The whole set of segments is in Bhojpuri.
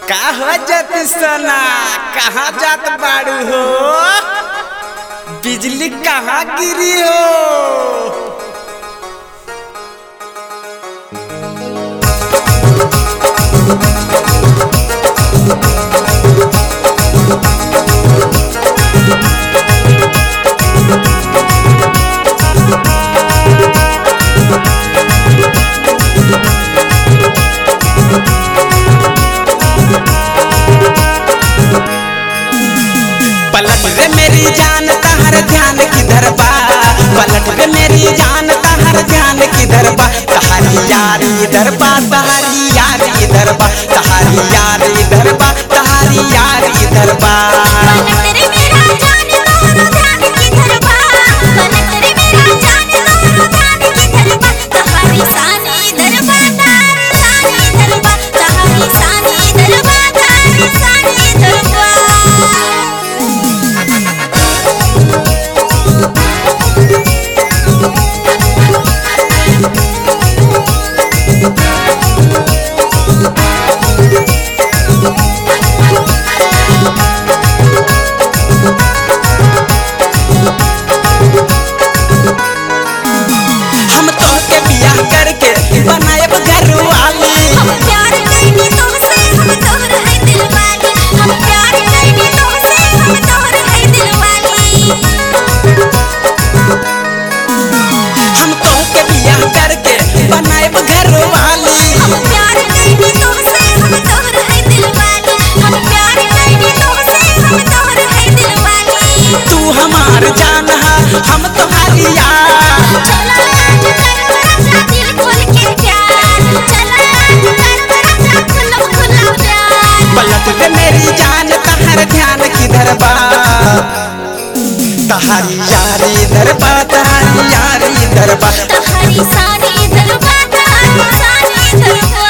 का हो जाती सोना कहाँ जात बाड़ू हो बिजली कहाँ गिरी हो पलट रे मेरी जान तहर ध्यान किधर बा पलट रे मेरी जान तहर ध्यान किधर बा तहारी यार इधर बा तहारी यार इधर बा तहारी यार इधर बा तहारी यार इधर बा पलट रे मेरा जान दोनों ध्यान किधर बा पलट रे मेरा जान दोनों ध्यान किधर बा तहारी सानी इधर बा तारी सानी इधर बा तहारी सानी इधर बा तारी सानी इधर बा हम तोहके बियाह करके बनाएब घर वाली हम प्यार कइनी तोहसे हम तोहर है दिलवाली हम प्यार कइनी तोहसे हम तोहर है दिलवाली हम तोहके बियाह करके बनाएब घर वाली हम प्यार कइनी तोहसे हम तोहर है दिलवाली हम प्यार कइनी तोहसे हम तोहर है दिलवाली तू हमार जान है हम तुम्हारी यार चला आज कर मेरा दिल खोल के प्यार चला आज कर मेरा खुला खुला प्यार पलट के मेरी जान तहर ध्यान किधर बा तहारी यारी इधर बा तहारी यारी इधर बा तहारी सानी दरबा तहारी सानी दरबा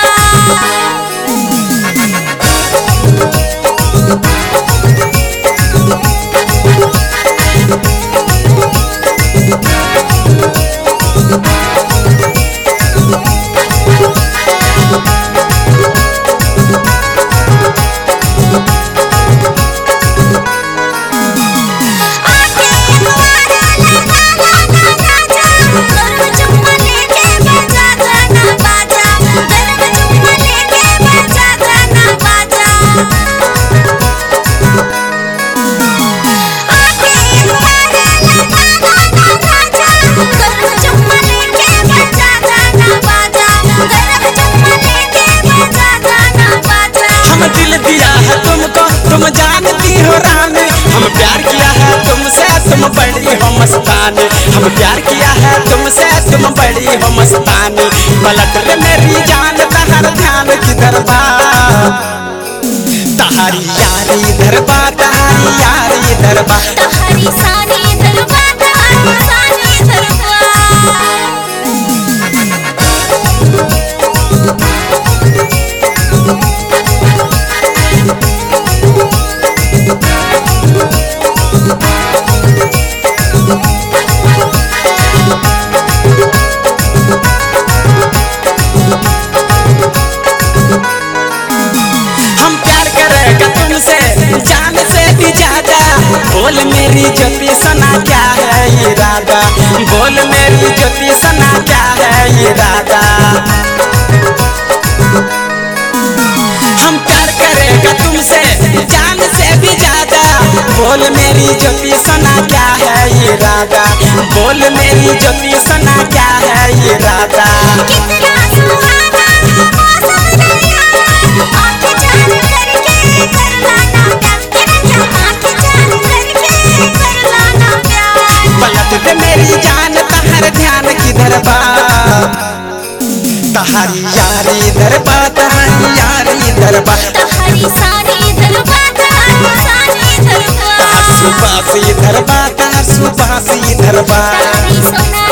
आके हमारा लगा लगा राजा गरम चुम्मा लेके बजा गाना बाजा गरम चुम्मा लेके बजा गाना बाजा आके हमारा लगा लगा राजा गरम चुम्मा लेके बजा गाना बाजा गरम चुम्मा लेके बजा गाना बाजा हम दिल दिया है तुमको तुम जानती हो रानी हम प्यार किया है तुमसे तुम बड़ी हो मस्तानी हम प्यार किया है तुमसे तुम बड़ी हो मस्तानी पलट रे मेरी जान तहर ध्यान किधर बा तहारी यारी इधर बा तहारी यारी इधर बा तहारी सानी दरबा तहारी सानी दरबा हम प्यार करेगा तुमसे जान से भी ज्यादा बोल मेरी ज्योति सना क्या है इरादा बोल मेरी ज्योति सना क्या है इरादा हम प्यार करेगा तुमसे जान से भी ज्यादा बोल मेरी ज्योति सना क्या है इरादा बोल मेरी ज्योति सना क्या है इरादा कितना सुहाना मौसम दरिया आंखें जान करके कर लाना प्यार तेरा क्या आंखें जान करके कर लाना प्यार पलट दे मेरी जान तहर ध्यान किधर बा तहारी यारी इधर बा तहारी यारी इधर बा तहारी सानी दरबा तहारी सानी दरबा तहार सुबास इधर बा तहार सुबास इधर बा तहारी सोना